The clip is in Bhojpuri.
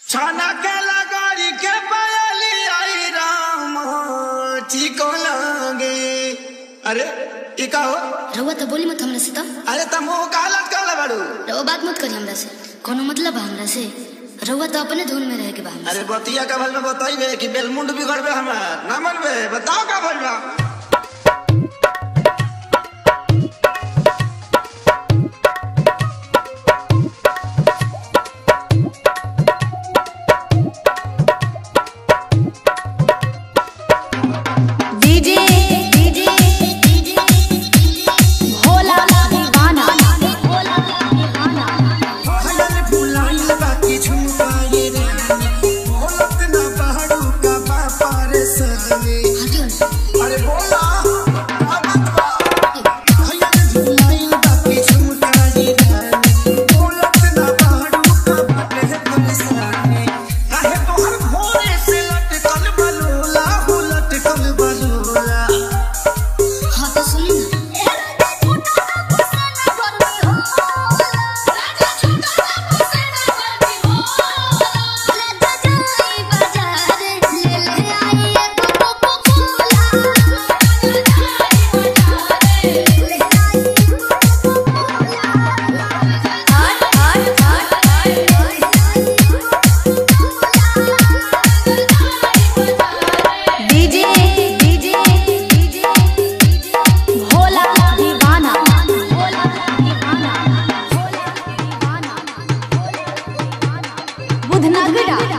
छाना के लगाड़ी के पायली आई राम ठीक लगे अरे ई का हो रउआ तो बोली मत हमरा से तो अरे तुम मुंह कालत कर बाड़ू रउआ बात मत करी हमरा से कोनो मतलब बा हमरा से रउआ तो अपने धुन में रह के बा हमरा से। अरे बतिया का भल में बताइबे कि बेलमुंड बिगड़बे हमार ना मनबे बताओ का भल बा डीजे डीजे भोला दीवाना भोला दीवाना भयल भुलाइल बाकी झुमकाए रे बोलत ना पहाड़ू का बापा रे सने हटियो ना अरे बोला अब बा भयल भुलाइल बाकी झुमकाए रे बोलत ना पहाड़ू का बापा रे सने काहे तोहर भोरे से लटकल बलोला हो लटकल बलोला हाँ तो सुनी ना डीजे डीजे भोला दीवाना भोला दीवाना बुधनगरा